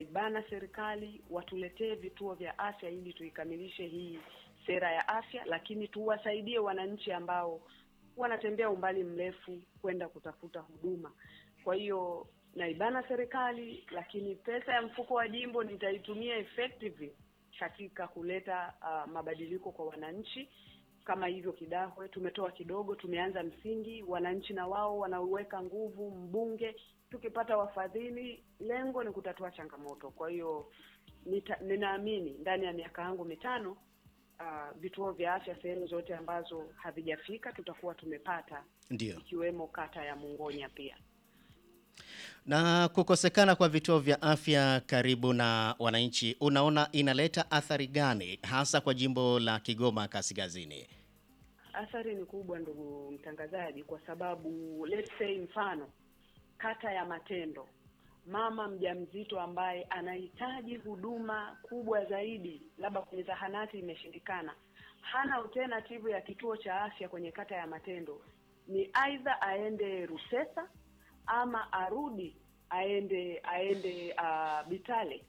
tunaibana serikali watuletee vituo vya afya ili tuikamilishe hii sera ya afya, lakini tuwasaidie wananchi ambao wanatembea umbali mrefu kwenda kutafuta huduma. Kwa hiyo naibana serikali, lakini pesa ya mfuko wa jimbo nitaitumia effectively katika kuleta uh, mabadiliko kwa wananchi. Kama hivyo Kidahwe tumetoa kidogo, tumeanza msingi, wananchi na wao wanauweka nguvu. Mbunge tukipata wafadhili, lengo ni kutatua changamoto. Kwa hiyo nita- ninaamini ndani ya miaka yangu mitano uh, vituo vya afya sehemu zote ambazo havijafika tutakuwa tumepata, Ndio. ikiwemo kata ya Mungonya pia. Na kukosekana kwa vituo vya afya karibu na wananchi, unaona inaleta athari gani hasa kwa jimbo la Kigoma Kaskazini? Athari ni kubwa, ndugu mtangazaji, kwa sababu let's say mfano kata ya Matendo, mama mjamzito ambaye anahitaji huduma kubwa zaidi, labda kwenye zahanati imeshindikana, hana alternative ya kituo cha afya kwenye kata ya Matendo, ni aidha aende Rusesa ama arudi aende aende uh, Bitale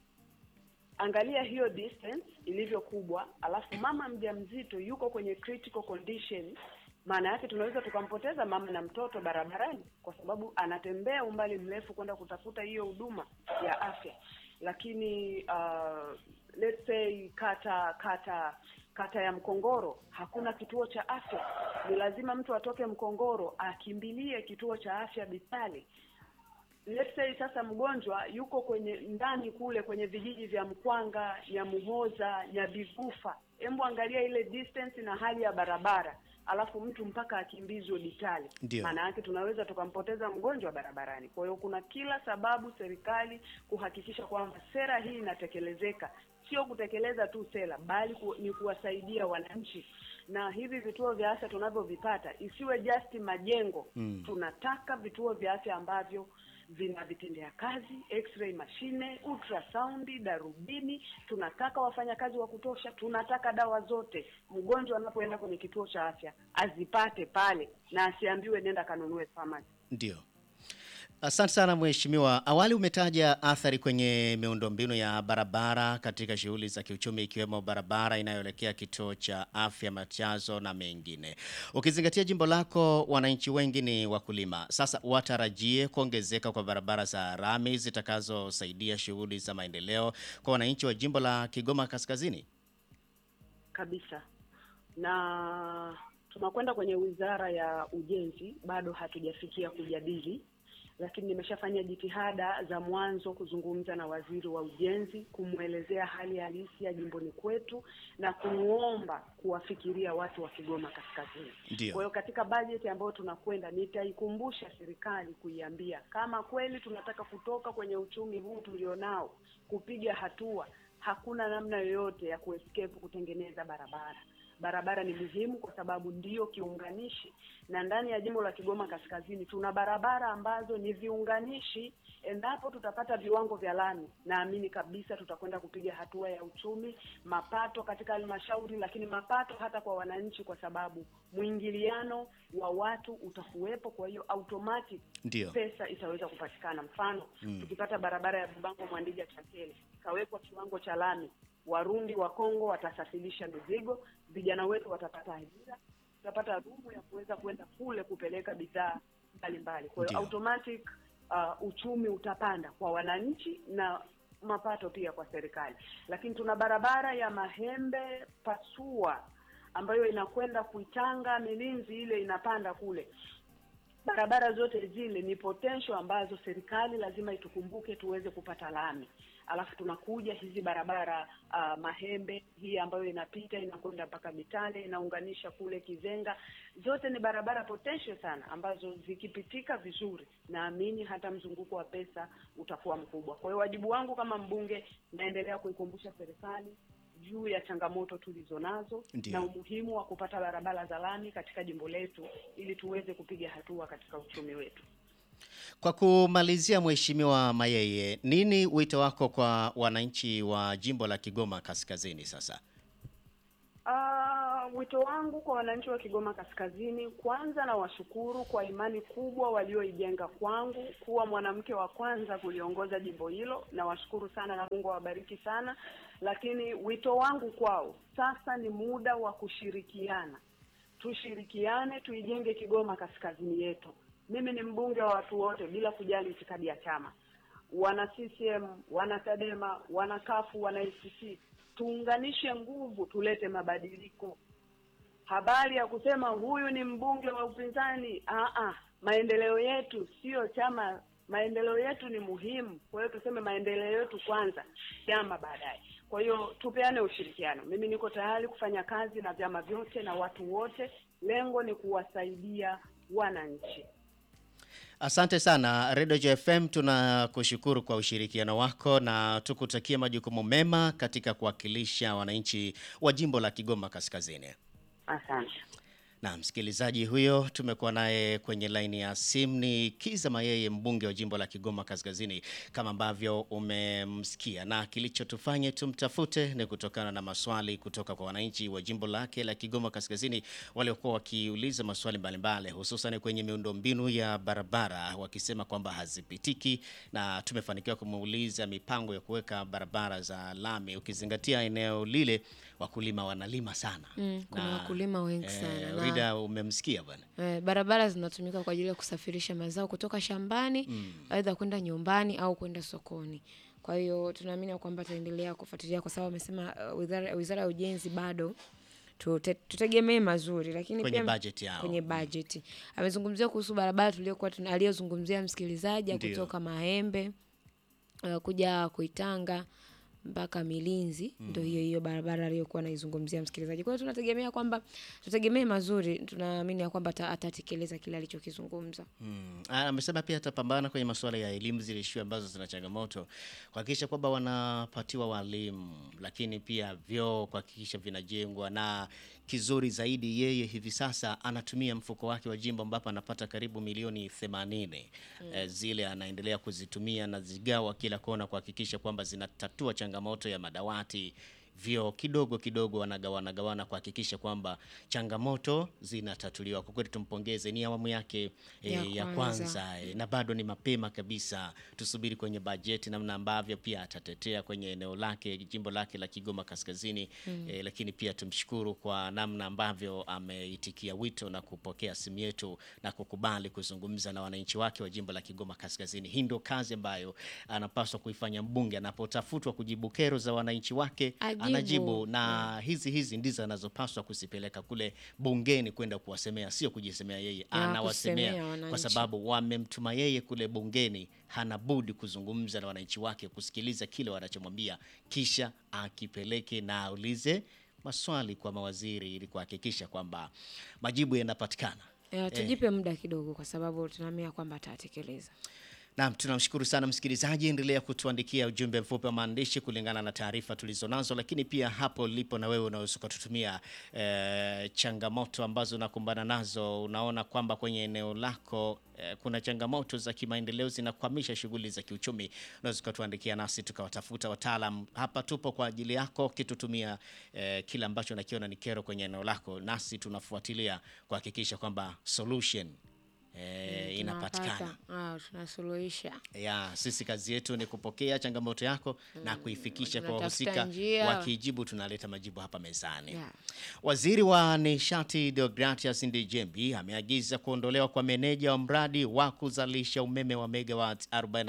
angalia hiyo distance ilivyo kubwa, alafu mama mjamzito yuko kwenye critical condition. Maana yake tunaweza tukampoteza mama na mtoto barabarani, kwa sababu anatembea umbali mrefu kwenda kutafuta hiyo huduma ya afya. Lakini uh, let's say kata kata kata ya Mkongoro hakuna kituo cha afya, ni lazima mtu atoke Mkongoro akimbilie kituo cha afya Bitale let's say sasa mgonjwa yuko kwenye ndani kule kwenye vijiji vya Mkwanga, Nyamuhoza, Nyabigufa. Hebu angalia ile distance na hali ya barabara, alafu mtu mpaka akimbizwe Bitali. Ndio. Maana yake tunaweza tukampoteza mgonjwa barabarani. Kwa hiyo kuna kila sababu serikali kuhakikisha kwamba sera hii inatekelezeka, sio kutekeleza tu sera, bali ku, ni kuwasaidia wananchi na hivi vituo vya afya tunavyovipata isiwe just majengo Mm. tunataka vituo vya afya ambavyo vina vitendea kazi, x-ray mashine, ultrasound, darubini. Tunataka wafanyakazi wa kutosha, tunataka dawa zote. Mgonjwa anapoenda kwenye kituo cha afya azipate pale na asiambiwe nenda kanunue pharmacy. Ndio. Asante sana mheshimiwa. Awali umetaja athari kwenye miundombinu ya barabara katika shughuli za kiuchumi ikiwemo barabara inayoelekea kituo cha afya Machazo na mengine. Ukizingatia jimbo lako wananchi wengi ni wakulima. Sasa watarajie kuongezeka kwa barabara za rami zitakazosaidia shughuli za maendeleo kwa wananchi wa jimbo la Kigoma Kaskazini. kabisa na tunakwenda kwenye wizara ya ujenzi, bado hatujafikia kujadili, lakini nimeshafanya jitihada za mwanzo kuzungumza na waziri wa ujenzi, kumwelezea hali halisi ya jimboni kwetu na kumwomba kuwafikiria watu wa Kigoma Kaskazini. Ndio. Kwa hiyo katika bajeti ambayo tunakwenda, nitaikumbusha serikali kuiambia kama kweli tunataka kutoka kwenye uchumi huu tulionao, kupiga hatua, hakuna namna yoyote ya kuescape kutengeneza barabara. Barabara ni muhimu kwa sababu ndiyo kiunganishi, na ndani ya jimbo la Kigoma Kaskazini tuna barabara ambazo ni viunganishi. Endapo tutapata viwango vya lami, naamini kabisa tutakwenda kupiga hatua ya uchumi, mapato katika halmashauri, lakini mapato hata kwa wananchi, kwa sababu mwingiliano wa watu utakuwepo. Kwa hiyo automatic Ndio. pesa itaweza kupatikana. Mfano Mm. tukipata barabara ya Bubango Mwandija Chakele ikawekwa kiwango cha lami, Warundi wa Kongo watasafirisha mizigo, vijana wetu watapata ajira, tutapata rumu ya kuweza kwenda kule kupeleka bidhaa mbalimbali. Kwa hiyo Ndio. automatic uh, uchumi utapanda kwa wananchi na mapato pia kwa serikali. Lakini tuna barabara ya Mahembe Pasua ambayo inakwenda Kuitanga Milinzi, ile inapanda kule barabara zote zile ni potential ambazo serikali lazima itukumbuke tuweze kupata lami. Alafu tunakuja hizi barabara uh, Mahembe hii ambayo inapita inakwenda mpaka Mitale inaunganisha kule Kizenga, zote ni barabara potential sana ambazo zikipitika vizuri, naamini hata mzunguko wa pesa utakuwa mkubwa. Kwa hiyo wajibu wangu kama mbunge, naendelea kuikumbusha serikali juu ya changamoto tulizo nazo Ndio. na umuhimu wa kupata barabara za lami katika jimbo letu ili tuweze kupiga hatua katika uchumi wetu. Kwa kumalizia, Mheshimiwa Mayeye, nini wito wako kwa wananchi wa jimbo la Kigoma Kaskazini sasa? Ah, wito wangu kwa wananchi wa Kigoma Kaskazini, kwanza na washukuru kwa imani kubwa walioijenga kwangu kuwa mwanamke wa kwanza kuliongoza jimbo hilo. Nawashukuru sana na Mungu awabariki sana, lakini wito wangu kwao sasa ni muda wa kushirikiana. Tushirikiane, tuijenge Kigoma Kaskazini yetu. Mimi ni mbunge wa watu wote bila kujali itikadi ya chama, wana CCM, wana Chadema, wana kafu, wana ACT tuunganishe nguvu tulete mabadiliko. Habari ya kusema huyu ni mbunge wa upinzani, aa, maendeleo yetu sio chama. Maendeleo yetu ni muhimu, kwa hiyo tuseme maendeleo yetu kwanza, chama baadaye. Kwa hiyo tupeane ushirikiano. Mimi niko tayari kufanya kazi na vyama vyote na watu wote, lengo ni kuwasaidia wananchi. Asante sana Redio JFM, tunakushukuru kwa ushirikiano wako na tukutakia majukumu mema katika kuwakilisha wananchi wa jimbo la Kigoma Kaskazini. Asante. Na msikilizaji huyo tumekuwa naye kwenye laini ya simu ni Kiza Mayeye, mbunge wa jimbo la Kigoma Kaskazini, kama ambavyo umemsikia, na kilichotufanya tumtafute ni kutokana na maswali kutoka kwa wananchi wa jimbo lake la Kigoma Kaskazini waliokuwa wakiuliza maswali mbalimbali, hususan kwenye miundombinu ya barabara, wakisema kwamba hazipitiki, na tumefanikiwa kumuuliza mipango ya kuweka barabara za lami, ukizingatia eneo lile wakulima wanalima sana. Mm, kuna wakulima wengi sana na- Rida, umemsikia bwana. Eh, barabara zinatumika kwa ajili ya kusafirisha mazao kutoka shambani aidha kwenda nyumbani au kwenda sokoni. Kwa hiyo tunaamini ya kwamba tutaendelea kufuatilia kwa sababu amesema uh, wizara, wizara ya ujenzi bado tute, tutegemee mazuri, lakini Kwenye pia budget yao. kwenye bajeti amezungumzia kuhusu barabara tuliokuwa tuna- aliyozungumzia msikilizaji ya Ndio. kutoka Mahembe uh, kuja Kuitanga mpaka Milinzi ndo hiyo hiyo barabara aliyokuwa anaizungumzia msikilizaji. Kwa hiyo tunategemea kwamba tutegemee mazuri, tunaamini ya kwamba ata- atatekeleza kile alichokizungumza. Mm. Ah, Amesema pia atapambana kwenye masuala ya elimu, zile shule ambazo zina changamoto, kuhakikisha kwamba wanapatiwa walimu, lakini pia vyoo kuhakikisha vinajengwa, na kizuri zaidi, yeye hivi sasa anatumia mfuko wake wa jimbo ambapo anapata karibu milioni 80 eh, zile anaendelea kuzitumia na zigawa kila kona kuhakikisha kwamba zinatatua changamoto ya madawati vyoo kidogo kidogo wanagawana gawana kuhakikisha kwamba changamoto zinatatuliwa. Kwa kweli tumpongeze, ni awamu yake e, Ya ya kwanza. kwanza e, na bado ni mapema kabisa. Tusubiri kwenye bajeti namna ambavyo pia atatetea kwenye eneo lake jimbo lake la Kigoma Kaskazini e, lakini pia tumshukuru kwa namna ambavyo ameitikia wito na kupokea simu yetu na kukubali kuzungumza na wananchi wake wa jimbo la Kigoma Kaskazini. Hii ndio kazi ambayo anapaswa kuifanya mbunge anapotafutwa kujibu kero za wananchi wake Ajibu. anajibu na hizi hizi ndizo anazopaswa kuzipeleka kule bungeni kwenda kuwasemea, sio kujisemea yeye, anawasemea kusemea kwa wananchi. sababu wamemtuma yeye kule bungeni. Hana budi kuzungumza na wananchi wake, kusikiliza kile wanachomwambia, kisha akipeleke na aulize maswali kwa mawaziri ili kuhakikisha kwamba majibu yanapatikana. Eh, tujipe muda kidogo, kwa sababu tunaamini kwamba atatekeleza. Naam, tunamshukuru sana msikilizaji, endelea kutuandikia ujumbe mfupi wa maandishi kulingana na taarifa tulizonazo, lakini pia hapo ulipo na wewe unaweza ukatutumia eh, changamoto ambazo unakumbana nazo. Unaona kwamba kwenye eneo lako eh, kuna changamoto za kimaendeleo zinakwamisha shughuli za kiuchumi, unaweza ukatuandikia nasi tukawatafuta wataalam. Hapa tupo kwa ajili yako, kitutumia eh, kile ambacho nakiona ni kero kwenye eneo lako, nasi tunafuatilia kuhakikisha kwamba solution eh, inapatikana. Tunawapata. Ah, tunasuluhisha. Ya, sisi kazi yetu ni kupokea changamoto yako na kuifikisha kwa tunatafuta wahusika. njia. Wakijibu tunaleta majibu hapa mezani. Yeah. Waziri wa Nishati Deogratias Ndejembi ameagiza kuondolewa kwa meneja wa mradi wa kuzalisha umeme wa megawatt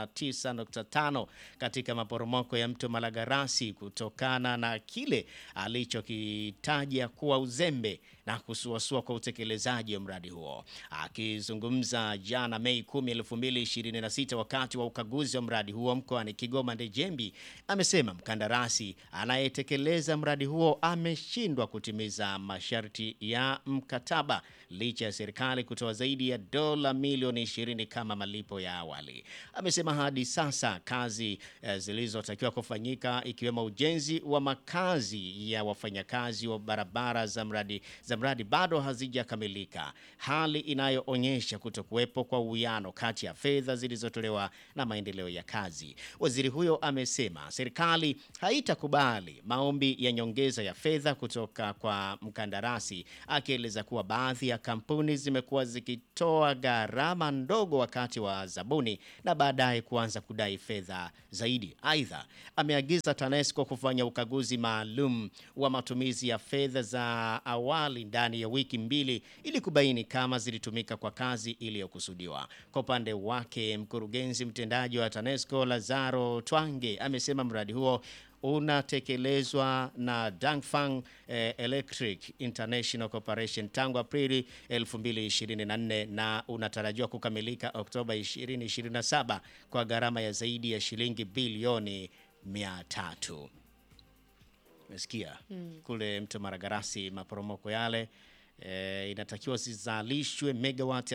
49.5 katika maporomoko ya mto Malagarasi kutokana na kile alichokitaja kuwa uzembe na kusuasua kwa utekelezaji wa mradi huo. Akizungumza jana Mei 10, 2026 wakati wa ukaguzi wa mradi huo mkoani Kigoma, Ndejembi amesema mkandarasi anayetekeleza mradi huo ameshindwa kutimiza masharti ya mkataba licha ya serikali kutoa zaidi ya dola milioni 20 kama malipo ya awali. Amesema hadi sasa kazi eh, zilizotakiwa kufanyika ikiwemo ujenzi wa makazi ya wafanyakazi wa barabara za mradi za mradi bado hazijakamilika, hali inayoonyesha kutokuwepo kwa uwiano kati ya fedha zilizotolewa na maendeleo ya kazi. Waziri huyo amesema serikali haitakubali maombi ya nyongeza ya fedha kutoka kwa mkandarasi, akieleza kuwa baadhi ya kampuni zimekuwa zikitoa gharama ndogo wakati wa zabuni na baadaye kuanza kudai fedha zaidi. Aidha, ameagiza TANESCO kufanya ukaguzi maalum wa matumizi ya fedha za awali ndani ya wiki mbili ili kubaini kama zilitumika kwa kazi iliyokusudiwa. Kwa upande wake, mkurugenzi mtendaji wa TANESCO Lazaro Twange amesema mradi huo unatekelezwa na Dangfang eh, Electric International Corporation tangu Aprili 2024 na unatarajiwa kukamilika Oktoba 2027 kwa gharama ya zaidi ya shilingi bilioni 300. Umesikia kule mto Maragarasi, maporomoko yale e, inatakiwa zizalishwe megawati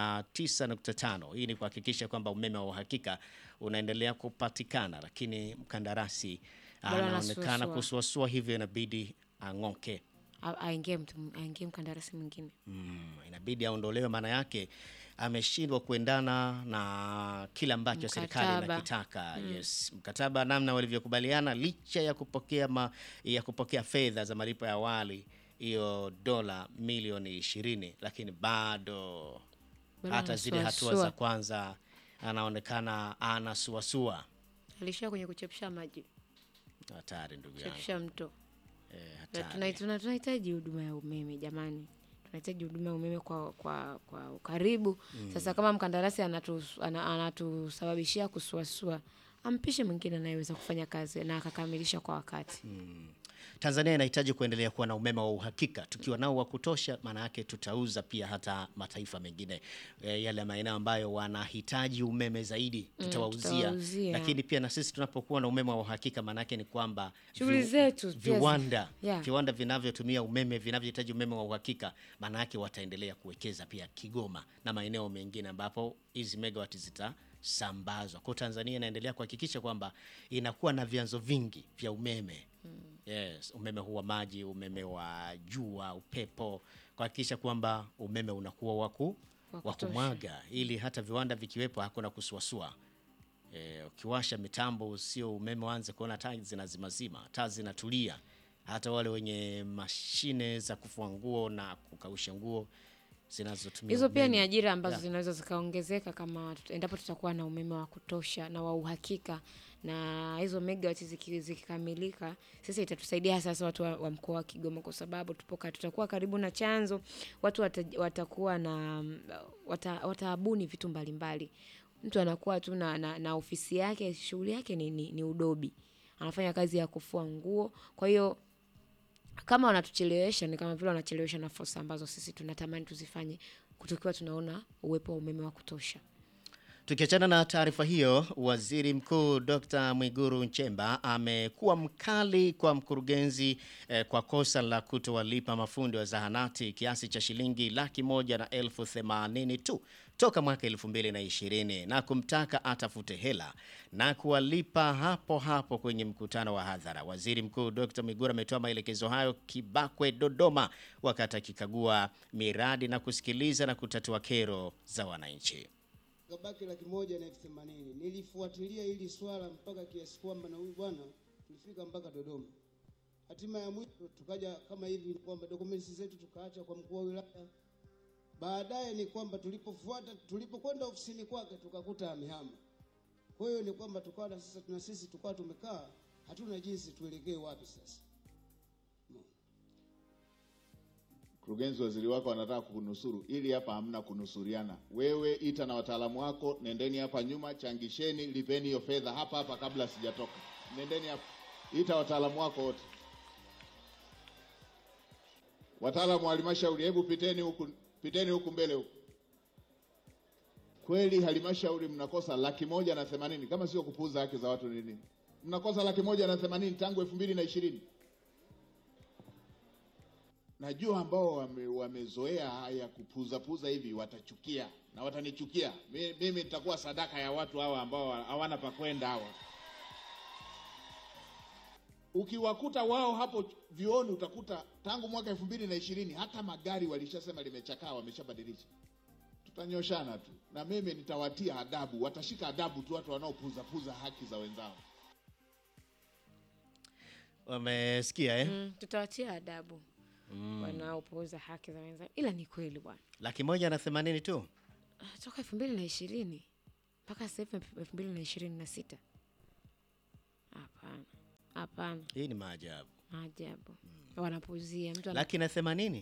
49.5. Hii ni kuhakikisha kwamba umeme wa uhakika unaendelea kupatikana, lakini mkandarasi Bado anaonekana anasuasua. kusuasua, hivyo inabidi ang'oke. A- aingie mtu aingie mkandarasi mwingine Mm, inabidi aondolewe, maana yake ameshindwa kuendana na kile ambacho serikali Mkataba. inakitaka. Yes, mkataba namna walivyokubaliana, licha ya kupokea ma, ya kupokea fedha za malipo ya awali hiyo dola milioni ishirini, lakini bado Bado hata zile hatua anasuasua. za kwanza anaonekana anasuasua. alishia kwenye kuchepsha maji Hatari ndugu yangu, kuchepsha mto eh, Na hatari. tuna- tuna- tunahitaji huduma ya umeme jamani tunahitaji huduma ya umeme kwa kwa kwa ukaribu sasa kama mkandarasi anatus- ana- anatusababishia kusuasua ampishe mwingine anayeweza kufanya kazi na akakamilisha kwa wakati Tanzania inahitaji kuendelea kuwa na umeme wa uhakika. Tukiwa nao wa kutosha, maana yake tutauza pia hata mataifa mengine e, yale maeneo ambayo wanahitaji umeme zaidi tutawauzia. tutawauzia. Lakini pia na sisi tunapokuwa na umeme wa uhakika, maana yake ni kwamba Shughuli zetu pia zi- viwanda Yeah. viwanda vinavyotumia umeme vinavyohitaji umeme wa uhakika, maana yake wataendelea kuwekeza pia Kigoma na maeneo mengine ambapo hizi megawati zitasambazwa. Kwa hiyo Tanzania inaendelea kuhakikisha kwamba inakuwa na vyanzo vingi vya umeme. Yes, umeme huu wa maji, umeme wa jua, upepo, kuhakikisha kwamba umeme unakuwa waku Wa wa kutosha. kumwaga ili hata viwanda vikiwepo hakuna kusuasua. E, ukiwasha mitambo sio umeme waanze kuona taa zinazimazima, taa zinatulia. Hata wale wenye mashine za kufua nguo na kukausha nguo zinazotumia hizo pia ni umeme. ajira ambazo Yeah. zinaweza zikaongezeka kama tut- endapo tutakuwa na umeme wa kutosha na wa uhakika na hizo megawati ziki- zikikamilika sasa itatusaidia hasa sasa watu wa, wa mkoa wa Kigoma kwa sababu tupoka tutakuwa karibu na chanzo watu wata, watakuwa na wata, wataabuni vitu mbalimbali mtu anakuwa tu na, na, na ofisi yake shughuli yake ni, ni, ni udobi anafanya kazi ya kufua nguo kwa hiyo kama wanatuchelewesha ni kama vile wanachelewesha na fursa ambazo sisi tunatamani tuzifanye kutokiwa tunaona uwepo wa umeme wa kutosha Tukiachana na taarifa hiyo, Waziri Mkuu Dr. Mwiguru Nchemba amekuwa mkali kwa mkurugenzi eh, kwa kosa la kutowalipa mafundi wa zahanati kiasi cha shilingi laki moja na elfu themanini tu toka mwaka elfu mbili na ishirini na kumtaka atafute hela na kuwalipa hapo hapo kwenye mkutano wa hadhara. Waziri Mkuu Dr. Mwiguru ametoa maelekezo hayo Kibakwe, Dodoma, wakati akikagua miradi na kusikiliza na kutatua kero za wananchi. Kabaki laki moja na elfu themanini. Nilifuatilia hili swala mpaka kiasi kwamba na huyu bwana tulifika mpaka Dodoma. Hatima ya mwisho tukaja kama hivi kwamba dokumenti zetu tukaacha kwa mkuu wa wilaya. Baadaye ni kwamba tulipofuata tulipokwenda ofisini kwake tukakuta amehama. Kwa hiyo ni kwamba tukawa na sasa na sisi tukawa tumekaa hatuna jinsi tuelekee wapi sasa. Mkurugenzi, waziri wako anataka kukunusuru, ili hapa hamna kunusuriana. Wewe ita na wataalamu wako, nendeni hapa nyuma, changisheni, lipeni hiyo fedha hapa hapa kabla sijatoka. Nendeni hapa, ita wataalamu wako wote. Wataalamu wa halmashauri, hebu piteni huku, piteni huku mbele huku. Kweli halmashauri mnakosa laki moja na themanini, kama sio kupuuza haki za watu ni nini? Mnakosa laki moja na themanini tangu elfu mbili na ishirini. Najua ambao wame, wamezoea haya kupuzapuza hivi watachukia na watanichukia Mi- mimi. Nitakuwa sadaka ya watu hawa ambao hawana pa kwenda hawa. Ukiwakuta wao hapo vioni, utakuta tangu mwaka elfu mbili na ishirini hata magari walishasema limechakaa, wameshabadilisha. Tutanyoshana tu, na mimi nitawatia adabu, watashika adabu tu watu wanaopuzapuza haki za wenzao. Wamesikia eh? Mm, tutawatia adabu wanaopuuza haki za wenzao, ila ni kweli bwana. Laki moja na themanini tu. Ah, toka elfu mbili na ishirini mpaka sasa hivi elfu mbili na ishirini na sita hapana hapana Hii ni maajabu. maajabu wanapuuzia mtu ana... Laki na themanini.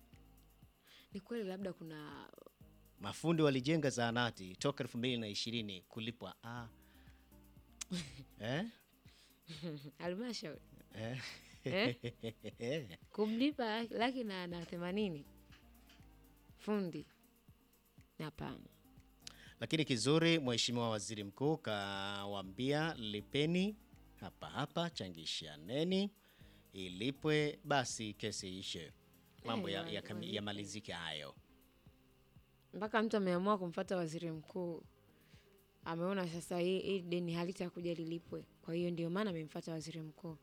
ni kweli labda kuna Mafundi walijenga zahanati toka elfu mbili na ishirini kulipwa ah. eh? halmashauri Eh? Eh? kumlipa laki na, na themanini fundi hapana Lakini kizuri, Mheshimiwa Waziri Mkuu kawaambia lipeni hapa hapa, changishaneni ilipwe, basi kesi ishe, mambo Eh, ya, wa- ya, kami- walipe. yamalizike hayo. mpaka mtu ameamua kumfata waziri mkuu ameona sasa hii hii deni halitakuja lilipwe kwa hiyo ndio maana amemfata waziri mkuu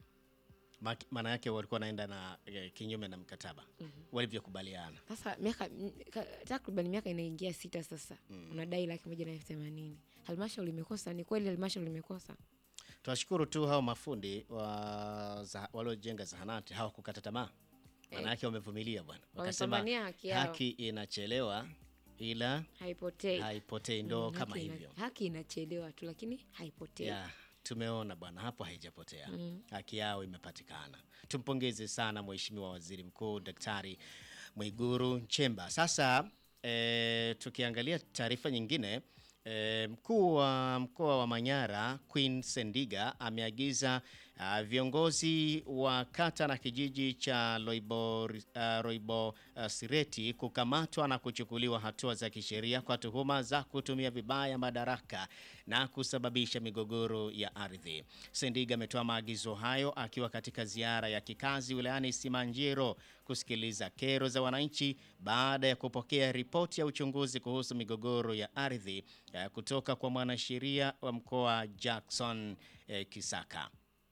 Maki- Maana yake walikuwa wanaenda na eh, kinyume na mkataba walivyokubaliana. sasa miaka m- ka- takriban miaka inaingia sita sasa unadai laki moja na elfu themanini halmashauri imekosa ni kweli halmashauri imekosa Tunashukuru tu hao mafundi wa za, waliojenga zahanati hawakukata tamaa, maana yake wamevumilia bwana, wakasema Wamepambania haki yao. haki inachelewa ila haipotei haipotei, ndo Mm, kama haki ina- hivyo. haki inachelewa tu lakini haipotei ya tumeona bwana hapo haijapotea haki yao imepatikana tumpongeze sana mheshimiwa waziri mkuu daktari mwiguru nchemba sasa e, tukiangalia taarifa nyingine e, mkuu wa mkoa wa manyara queen sendiga ameagiza uh, viongozi wa kata na kijiji cha loibo, uh, roibo uh, sireti kukamatwa na kuchukuliwa hatua za kisheria kwa tuhuma za kutumia vibaya madaraka na kusababisha migogoro ya ardhi. Sendiga ametoa maagizo hayo akiwa katika ziara ya kikazi wilayani Simanjiro kusikiliza kero za wananchi baada ya kupokea ripoti ya uchunguzi kuhusu migogoro ya ardhi eh, kutoka kwa mwanasheria wa mkoa Jackson eh, Kisaka.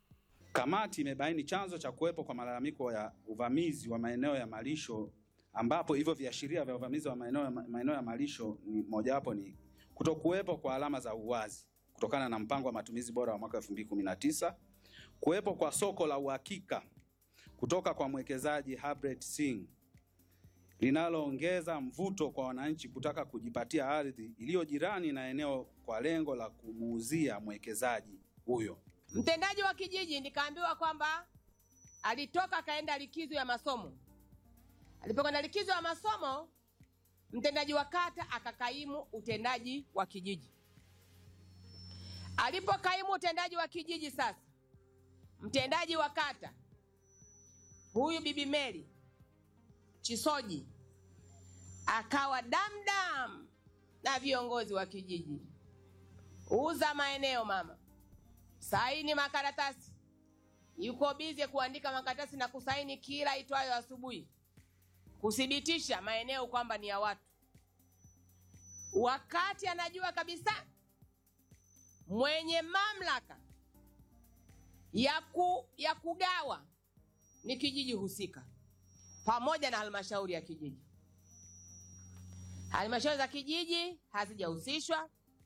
Kamati imebaini chanzo cha kuwepo kwa malalamiko ya uvamizi wa maeneo ya malisho ambapo hivyo viashiria vya uvamizi wa maeneo ya, maeneo ya malisho ni mojawapo ni kutokuwepo kwa alama za uwazi kutokana na mpango wa matumizi bora wa mwaka 2019, kuwepo kwa soko la uhakika kutoka kwa mwekezaji Harpreet Singh linaloongeza mvuto kwa wananchi kutaka kujipatia ardhi iliyo jirani na eneo kwa lengo la kumuuzia mwekezaji huyo. Mtendaji wa kijiji nikaambiwa kwamba alitoka akaenda likizo ya masomo. Alipokwenda likizo ya masomo, mtendaji wa kata akakaimu utendaji wa kijiji. Alipokaimu utendaji wa kijiji, sasa mtendaji wa kata huyu Bibi Mary Chisoji akawa damdam na viongozi wa kijiji, uza maeneo mama saini makaratasi, yuko bize kuandika makaratasi na kusaini kila itwayo asubuhi, kuthibitisha maeneo kwamba ni ya watu, wakati anajua kabisa mwenye mamlaka ya, ku, ya kugawa ni kijiji husika pamoja na halmashauri ya kijiji. Halmashauri za kijiji hazijahusishwa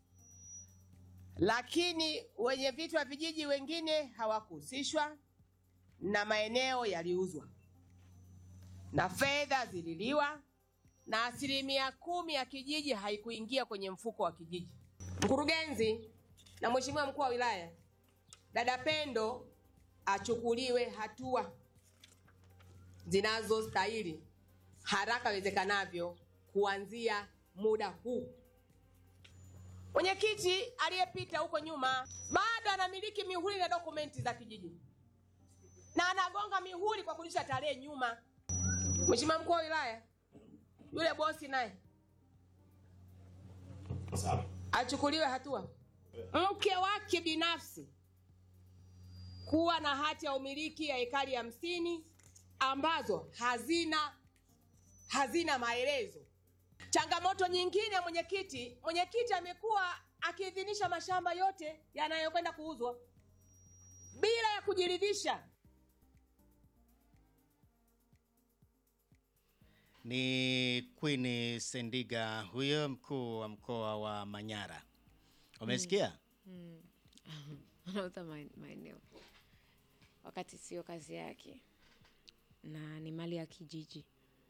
lakini wenye vitu wa vijiji wengine hawakuhusishwa na maeneo yaliuzwa na fedha zililiwa na asilimia kumi ya kijiji haikuingia kwenye mfuko wa kijiji. Mkurugenzi na mheshimiwa mkuu wa wilaya, dada Pendo achukuliwe hatua zinazostahili haraka iwezekanavyo kuanzia muda huu. Mwenyekiti aliyepita huko nyuma bado anamiliki mihuri na dokumenti za kijiji na anagonga mihuri kwa kurudisha tarehe nyuma. Mheshimiwa mkuu wa wilaya, yule bosi naye achukuliwe hatua. Mke wake binafsi kuwa na hati ya umiliki ya ekari hamsini ambazo hazina hazina maelezo. Changamoto nyingine mwenyekiti, mwenyekiti amekuwa akiidhinisha mashamba yote yanayokwenda kuuzwa bila ya kuji kujiridhisha. Ni Queen Sendiga huyo mkuu wa mkoa wa Manyara. Umesikia? anauza maen- maeneo wakati sio kazi yake na ni mali ya kijiji.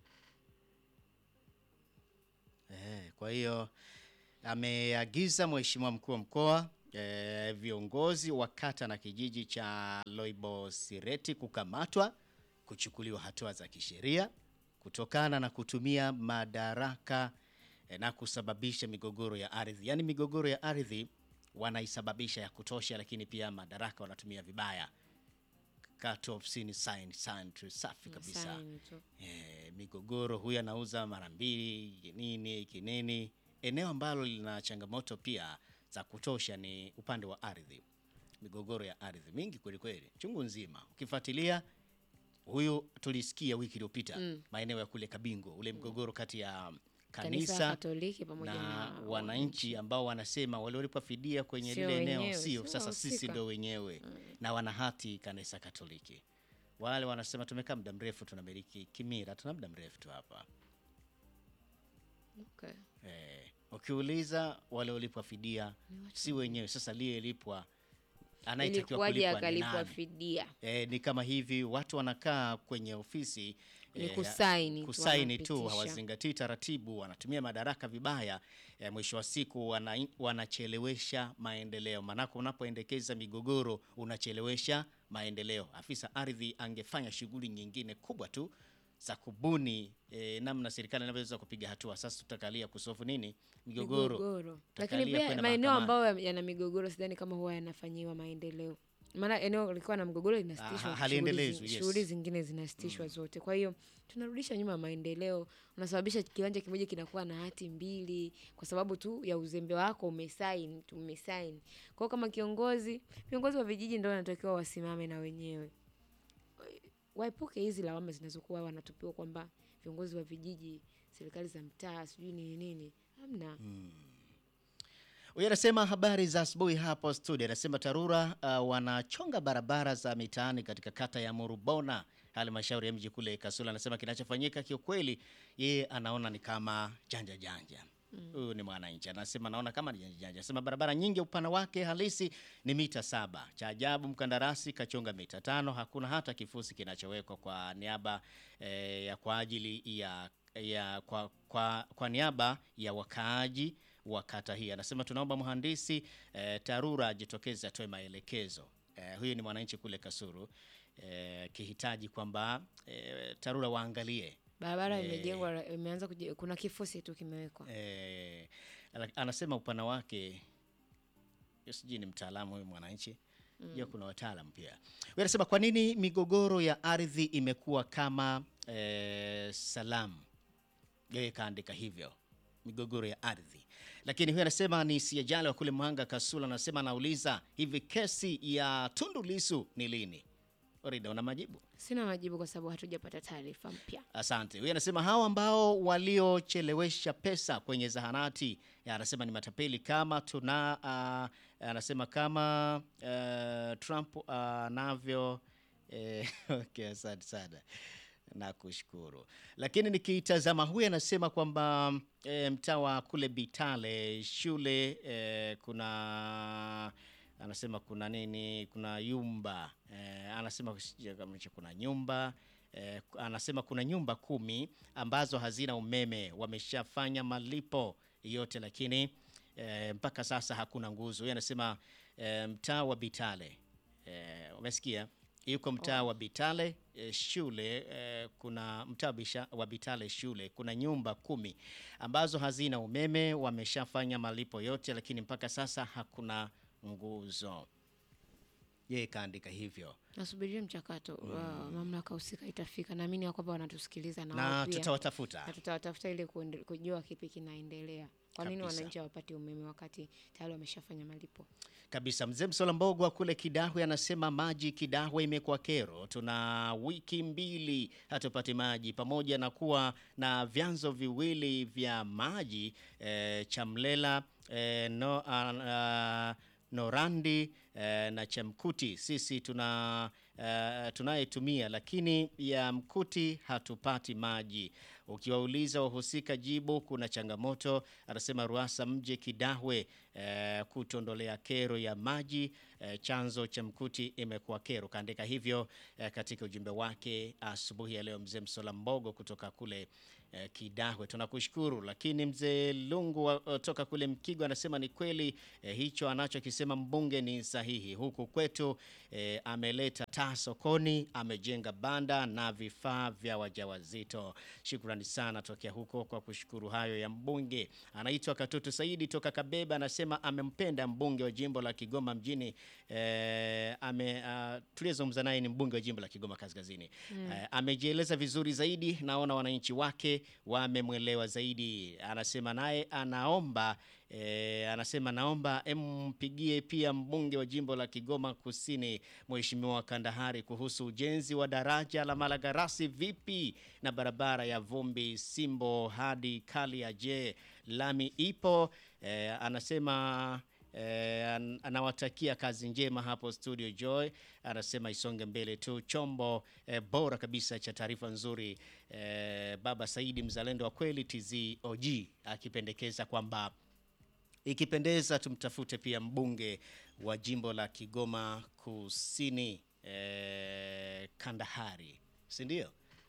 Eh, kwa hiyo ameagiza mheshimiwa mkuu wa mkoa eh, viongozi wa kata na kijiji cha Loibo Sireti kukamatwa, kuchukuliwa hatua za kisheria kutokana na kutumia madaraka eh, na kusababisha migogoro ya ardhi. Yaani migogoro ya ardhi wanaisababisha ya kutosha, lakini pia madaraka wanatumia vibaya. Kata ofisini sign sign tu safi kabisa. Saini tu. Eh, migogoro huyu anauza mara mbili nini kinini. Eneo ambalo lina changamoto pia za kutosha ni upande wa ardhi, migogoro ya ardhi mingi kweli kweli, chungu nzima. Ukifuatilia huyu tulisikia wiki iliyopita maeneo ya kule Kabingo, ule mgogoro kati ya Kanisa kanisa Katoliki pamoja na na wananchi ambao wanasema waliolipwa fidia kwenye Sio lile eneo wenyewe, sio, sio sasa sisi wahusika. ndio wenyewe na wana hati kanisa Katoliki. Wale wanasema tumekaa muda mrefu tunamiliki kimira, tuna muda mrefu tu hapa. Okay. Eh, ukiuliza waliolipwa fidia si wenyewe, sasa aliyelipwa anayetakiwa Ilikuwaje kulipwa ni akalipwa nani? fidia? E, ni kama hivi watu wanakaa kwenye ofisi Ni eh, kusaini tu, kusaini tu, wanapitisha. hawazingatii taratibu, wanatumia madaraka vibaya. E, mwisho wa siku wana, wanachelewesha maendeleo. Maanake unapoendekeza migogoro unachelewesha maendeleo. Afisa ardhi angefanya shughuli nyingine kubwa tu za kubuni e, namna serikali inavyoweza kupiga hatua. Sasa tutakalia kusofu nini migogoro, Lakini Tutakalia pia kwenda maeneo mahakamani. ambayo yana migogoro sidhani kama huwa yanafanyiwa maendeleo. Maana eneo lilikuwa na mgogoro linasitishwa, Ah, shughuli haliendelezwi, zing- yes. shughuli zingine zinasitishwa zote. Kwa hiyo tunarudisha nyuma maendeleo, unasababisha kiwanja kimoja kinakuwa na hati mbili kwa sababu tu ya uzembe wako, umesaini tu, umesaini. Kwa hiyo kama kiongozi, viongozi wa vijiji ndio wanatakiwa wasimame na wenyewe waepuke hizi lawama zinazokuwa wanatupiwa kwamba viongozi wa vijiji, serikali za mtaa, sijui nini nini. Hamna. Huyu anasema habari za asubuhi hapo studio. Anasema TARURA uh, wanachonga barabara za mitaani katika kata ya Murubona, halmashauri ya mji kule Kasula. Anasema kinachofanyika kiukweli, yeye anaona ni kama janja janja. Huyu ni mwananchi anasema, naona kama ni janja janja. Anasema barabara nyingi upana wake halisi ni mita saba. Cha ajabu mkandarasi kachonga mita tano. Hakuna hata kifusi kinachowekwa kwa niaba eh, ya kwa ajili ya ya kwa, kwa, kwa niaba ya wakaaji wa kata hii. Anasema tunaomba mhandisi eh, TARURA ajitokeze atoe maelekezo. Eh, huyu ni mwananchi kule Kasuru eh, kihitaji kwamba eh, TARURA waangalie Barabara imejengwa imeanza kuje, kuna kifusi tu kimewekwa. eh, ala- anasema upana wake Yo sijui ni mtaalamu huyu mwananchi mm. kuna wataalamu pia. Huyu anasema kwa nini migogoro ya ardhi imekuwa kama eh, salamu yeye kaandika hivyo migogoro ya ardhi lakini huyu anasema ni siajali wa kule Mwanga Kasula anasema anauliza hivi kesi ya Tundu Lisu ni lini Orida una majibu Sina majibu kwa sababu hatujapata taarifa mpya. Asante. Huyu anasema hao ambao waliochelewesha pesa kwenye zahanati, ya, anasema ni matapeli kama tuna uh, anasema kama uh, Trump anavyo uh, okay, asante sana nakushukuru. Lakini nikitazama huyu anasema kwamba e, mtaa wa kule Bitale shule e, kuna anasema kuna nini, kuna yumba e, anasema sijui kama hicho kuna nyumba e, anasema kuna nyumba kumi ambazo hazina umeme, wameshafanya malipo yote, lakini e, mpaka sasa hakuna nguzo. Huyu anasema e, mtaa wa Bitale e, umesikia yuko mtaa wa Bitale eh, shule eh, kuna mtaa wa Bisha- wa Bitale shule kuna nyumba kumi ambazo hazina umeme, wameshafanya malipo yote, lakini mpaka sasa hakuna nguzo. Yeye kaandika hivyo Nasubiria mchakato wa mamlaka husika itafika. Naamini ya kwamba wanatusikiliza na, na wao pia. tutawatafuta na tutawatafuta ili kuende- kujua kipi kinaendelea. Kwa nini Kabisa. wananchi hawapati umeme wakati tayari wameshafanya malipo? kabisa. Mzee Msola Mbogwa kule Kidahwe anasema maji Kidahwe imekuwa kero, tuna wiki mbili hatupati maji, pamoja na kuwa na vyanzo viwili vya maji eh, Chamlela eh, no, ah, ah, Norandi eh, na Chamkuti sisi tuna eh, tunayetumia, lakini ya Mkuti hatupati maji. Ukiwauliza wahusika jibu kuna changamoto. Anasema Ruasa mje Kidahwe eh, kutondolea kero ya maji eh, chanzo cha Mkuti imekuwa kero. Kaandika hivyo eh, katika ujumbe wake asubuhi ya leo mzee Msola Mbogo kutoka kule eh, Kidahwe. Tunakushukuru. Lakini mzee Lungu wa- toka kule Mkigo anasema ni kweli eh, hicho anachokisema mbunge ni sahihi. Huku kwetu eh, ameleta taa sokoni, amejenga banda na vifaa vya wajawazito. Shukrani sana tokea huko kwa kushukuru hayo ya mbunge. Anaitwa Katutu Saidi toka Kabeba, anasema amempenda mbunge wa jimbo la Kigoma mjini eh, ame uh, tuliyezungumza naye ni mbunge wa jimbo la Kigoma Kaskazini eh, amejieleza vizuri zaidi, naona wananchi wake wamemwelewa zaidi. Anasema naye anaomba E, anasema naomba empigie pia mbunge wa jimbo la Kigoma Kusini Mheshimiwa Kandahari kuhusu ujenzi wa daraja la Malagarasi vipi na barabara ya vumbi Simbo hadi Kalia. Je, lami ipo? E, anasema E, an, anawatakia kazi njema hapo studio Joy. Anasema isonge mbele tu, chombo e, bora kabisa cha taarifa nzuri. E, Baba Saidi mzalendo wa kweli TZOG akipendekeza kwamba ikipendeza tumtafute pia mbunge wa jimbo la Kigoma Kusini eh, Kandahari, si ndio?